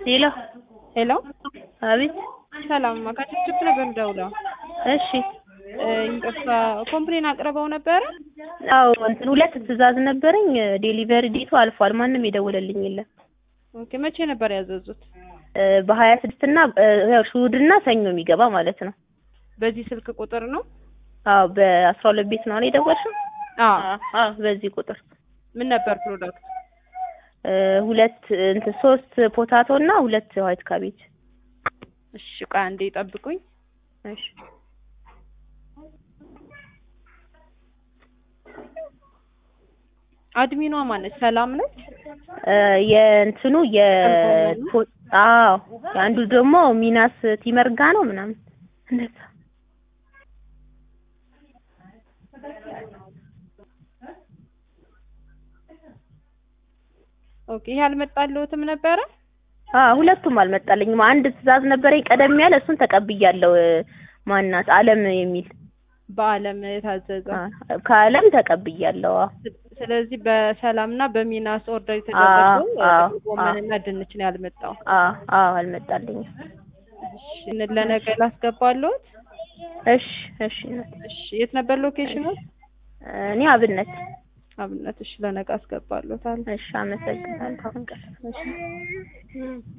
ሄሎ ሄሎ አቤት ሰላም ከችፕችፕ ነበር የምደውለው። እሺ ይቅርታ ኮምፕሌን አቅርበው ነበረ? አዎ እንትን ሁለት ትዕዛዝ ነበረኝ ዴሊቨሪ ዴቱ አልፏል ማንም የደወለልኝ የለም ኦኬ መቼ ነበር ያዘዙት? በሀያ ስድስት እና ያው እሑድ እና ሰኞ የሚገባ ማለት ነው በዚህ ስልክ ቁጥር ነው? አዎ በአስራ ሁለት ቤት ነው አይደል የደወልሽው አዎ አዎ በዚህ ቁጥር ምን ነበር ፕሮዳክት? ሁለት እንትን ሶስት ፖታቶ እና ሁለት ዋይት ካቤጅ እሺ ቆይ አንዴ ጠብቁኝ። እሺ አድሚኗ ማነች? ሰላም ነች? የእንትኑ የ አዎ አንዱ ደግሞ ሚናስ ቲመርጋ ነው ምናምን እንደዛ ኦኬ ይሄ አልመጣልዎትም ነበረ? አዎ ሁለቱም አልመጣልኝም። አንድ ትዕዛዝ ነበረኝ ቀደም ያለ እሱን ተቀብያለሁ። ማናት አለም የሚል በአለም የታዘዘ ከአለም ተቀብያለሁ። አዎ ስለዚህ በሰላምና በሚናስ ኦርደር የተደረገው አዎ፣ ጎመንና ድንች ነው ያልመጣው። አዎ አዎ አልመጣልኝም። እሺ ለነገ ላስገባለሁት። እሺ እሺ እሺ የት ነበር ሎኬሽኑ? እኔ አብነት አብነት። እሺ ለነገ አስገባለሁታል። እሺ አመሰግናለሁ። እሺ